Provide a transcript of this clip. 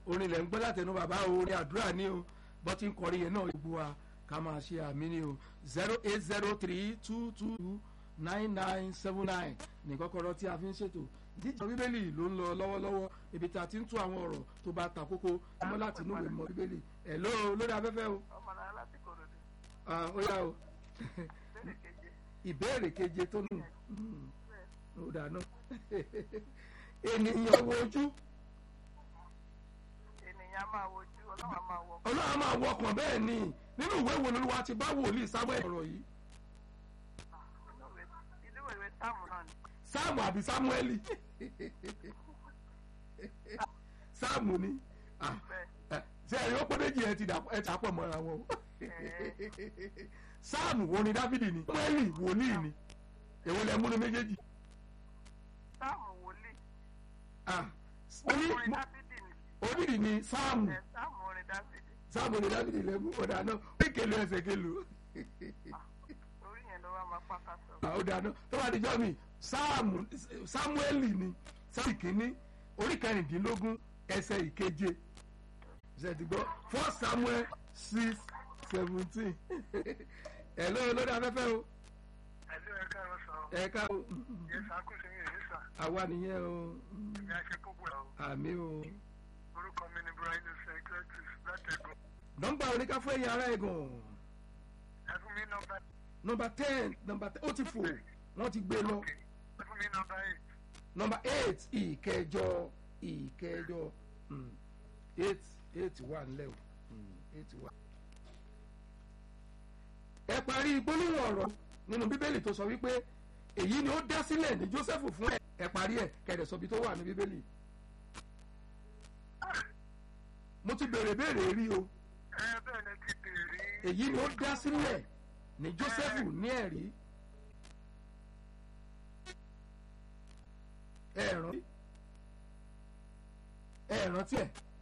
orin ilẹ̀ ń gbọ́ látẹnu bàbá o orin àdúrà ní o bọ́ ti ń kọrin yẹn náà gbogbo wa ká máa ṣe àmì ní o zero eight zero three two two nine nine seven nine ní kọ́kọ́rọ́ tí a fi ń ṣètò jíjọ bíbélì ló ń lọ lọ́wọ́lọ́wọ́ ibi tí a ti ń tú àwọn ọ̀rọ̀ tó bá ta kókó ọmọ láti inú ìwé mọ́ bíbélì ẹ̀ ló lórí afẹ́fẹ́ o ọmọ náà láti kòròdú Ah, ó yá o bẹ́ẹ̀ keje ìbéèrè keje tó nù ó dáná ènìyàn wo ojú ènìyàn máa wojú ọlọ́run máa wọ ọlọ́run máa wọkàn bẹ́ẹ̀ ni nínú ìwé wo lolúwa ti bá wòlíì sáwẹ́ ọ̀rọ̀ yìí inú ìwé táàmù náà ni sáàmù àbí sámúẹ́lì sáàmù ni Ah, bẹ́ẹ̀ eh, ṣe ẹ̀rí ó pé méjì ẹ ti dà- ẹ ti àpọ̀ mọ́ra wọn o sáàmù wo ni dáfídì ni sámúẹ́lì wòlíì ni èwo lẹ múnú méjèèjì táàmù wòlíì Ah, oní- orin mo- dáfídì ni onídìí ni sáàmù ẹ̀ táàmù orin dáfídì sáàmù ni dáfídì lẹ́mú ọ̀dà náà ó kélu ẹsẹ̀ kélu orí yẹn ló wá máa pàkà sọ ọ̀dà náà tó bá dijọ́ mi sáàmù sámúẹ́lì ni sáàmù kìíní orí kẹrìndínlógún ẹsẹ̀ ìkeje ṣe ti gbọ́ four samuel six seventeen ẹ̀ ló lórí afẹ́fẹ́ o ẹ̀lú ẹ̀ka ẹ̀rọ sọ ẹ̀ka o yẹ sàkóso mi èyí sà àwa nìyẹn o ìyá ṣe gbogbo ẹ̀ o àmì o orúkọ mi ni brian secretis látẹ̀gùn nọ́mbà oníkà fún ẹ̀yìn ara ẹ̀gàn ẹ fún mi nọmba nọ́mbà ten nọ́mbà ten ó ti fò wọ́n ti gbé lọ ẹ fún mi nọmba eight nọ́mbà eight ìkẹjọ ìkẹjọ mm, eight eight wà nílẹ̀ o mm, eight wà. ẹ parí gbólóhùn ọ̀rọ̀ nínú bíbélì tó sọ wípé èyí ni ó dá sílẹ̀ ní Jósẹ́fù fún ẹ ẹ parí ẹ kẹ̀dẹ̀ sọ bí tó wà ní bíbélì. mo ti béèrè béèrè rí o ẹ bẹ́ẹ̀ ni ti bèrè èyí ni ó dá sílẹ̀ ní Jósẹ́fù ní ẹ̀rí. ẹ rántí ẹ rántí ẹ